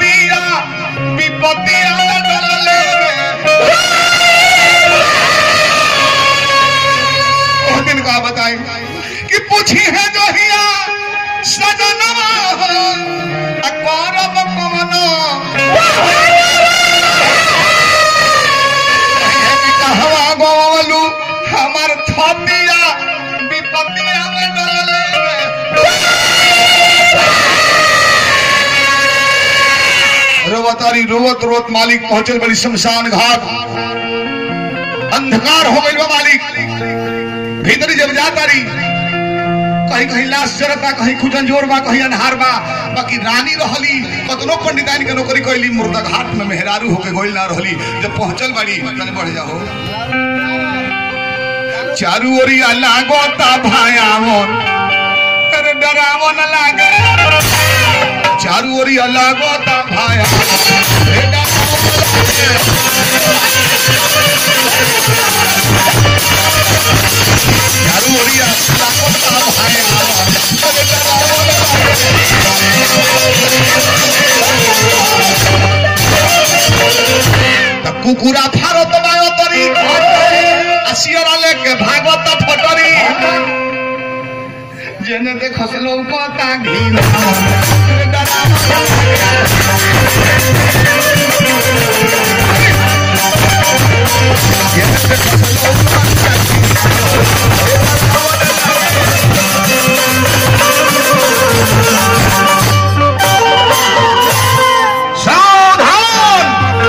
छतिया विपतिया डलले वो दिन का बताई कि पूछी है जो हिया सजनवा हो अकबरब कमनो कहवा गोवलू हमर छतिया विपतिया में डलले रोवतारी रोवत रोवत मालिक पहुंचल बड़ी शमशान घाट अंधकार हो गई मालिक भीतर जब जाता रही कहीं कहीं लाश जरता कहीं खुजंजोर बा कहीं अनहार बा बाकी रानी रहली कतनो पंडिताइन के नौकरी कैली मुर्दा घाट में मेहरारू होके गोइल ना रहली जब पहुंचल बड़ी तने बढ़ जाओ चारू ओरी लागो ता भाया मोर अरे डरावो न लागे चारू ओरी लागो ता भाया अरे डरावो न लागे। चारू ओरी लागो ता भाया अरे डरावो न लागे। त कुकुरा फारत बायो तरी আসিয়ারা লেকে ভাগবত ফটরি জেনে দেখো লৌকতা ঘিন सावधान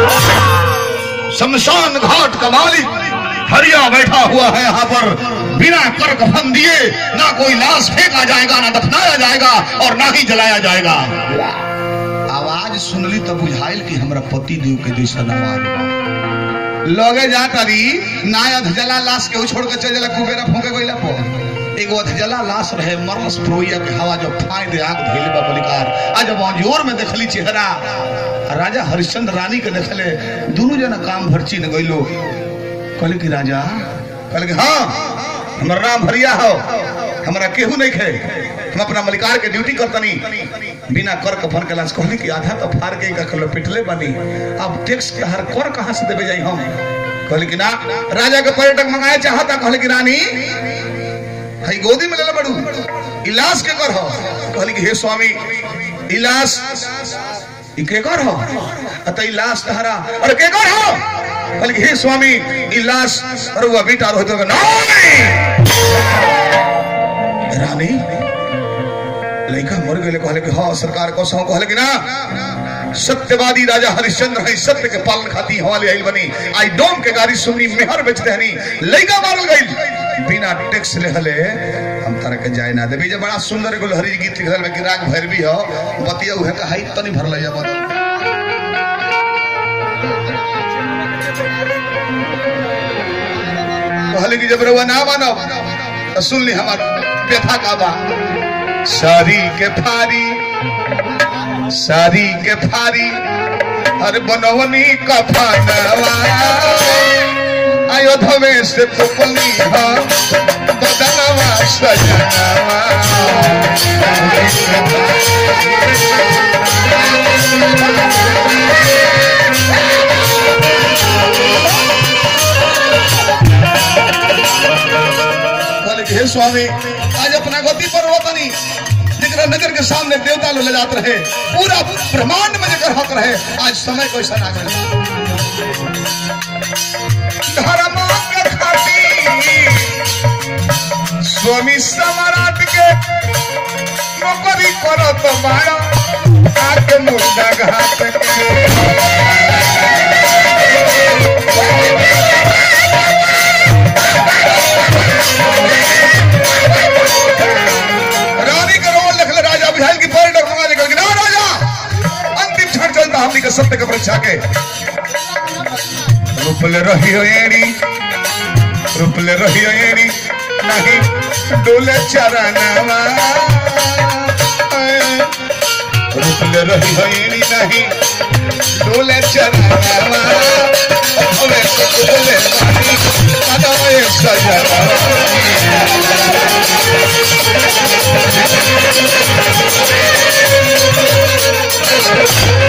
शमशान घाट का मालिक हरिया बैठा हुआ है यहाँ पर बिना कर कफन दिए ना कोई लाश फेंका जाएगा ना दफनाया जाएगा और ना ही जलाया जाएगा आवाज सुनली तो बुझाइल कि हमरा पति देव के जैसन आवाज बा। लगे जा तारी ना अधजला लाश के छोड़ के चल जाला कुबेरा फूके गइला पर एगो अधजला लाश रहे मरलस प्रोइया के हवा जब फाय दे आग धइले बा बलिकार आ जब अंजोर में देखली चेहरा राजा हरिश्चंद्र रानी के देखले दोनों जना काम भरची न गइलो कहले कि राजा कहले कि हाँ हमारा नाम हरिया हो हमारा केहू नहीं खे हम अपना मलिकार के ड्यूटी करतनी बिना कर कफन के लाश कहली कि आधा तो फाड़ के का कल पिटले बनी अब टैक्स के हर कर कहाँ से देवे जाई हम कहले कि ना राजा के पर्यटक मंगाए चाहता कहले कि रानी हई गोदी में लेले बड़ू इलाज के कर हो कहली कि हे स्वामी इलाज ई के कर हो अत इलाज तहरा अरे के कर हो कहली कि हे स्वामी इलाज अरे वो बेटा रहो तो नहीं रानी लड़का मर गए कहले कि हाँ सरकार को सौ कहले कि ना सत्यवादी राजा हरिश्चंद्र है सत्य के पालन खाती हवाले आइल बनी आई डोम के गाड़ी सुनी मेहर बेचते हनी लड़का मारल गई बिना टैक्स ले हले हम तारा के जाए ना देबी जे बड़ा सुंदर एगो लहरी गीत लिखल बा कि राग भैरवी हो बतिया उहे का हाई तनी भरल जा बदल कहले कि जब रवा ना मानो तो सुन ली हमार व्यथा का बा सारी के फारी सारी के फारी अरे बनवनी का फानवा अयोध्या से पुपली हा बदनवा सजनवा कहले कि हे स्वामी आज अपना गति पर वतनी जेकरा नजर के सामने देवता लोग ले जात रहे पूरा ब्रह्मांड में जेकर हक रहे आज समय को ऐसा ना करे धर्म के खातिर स्वामी सम्राट के नौकरी करो तो बाड़ा आके मुर्दा घाट के रानी का रोल लिख ले राजा बिहार की पर्यटक मंगा निकल के ना राजा अंतिम क्षण चलता हमनी के सत्य का परीक्षा के रूपले रही हो एड़ी रूपले रही हो एड़ी नहीं डोले चरणवा रूपले रही हो एड़ी नहीं डोले चरणवा होवे सुकुले बानी अदोए सजनवा Thank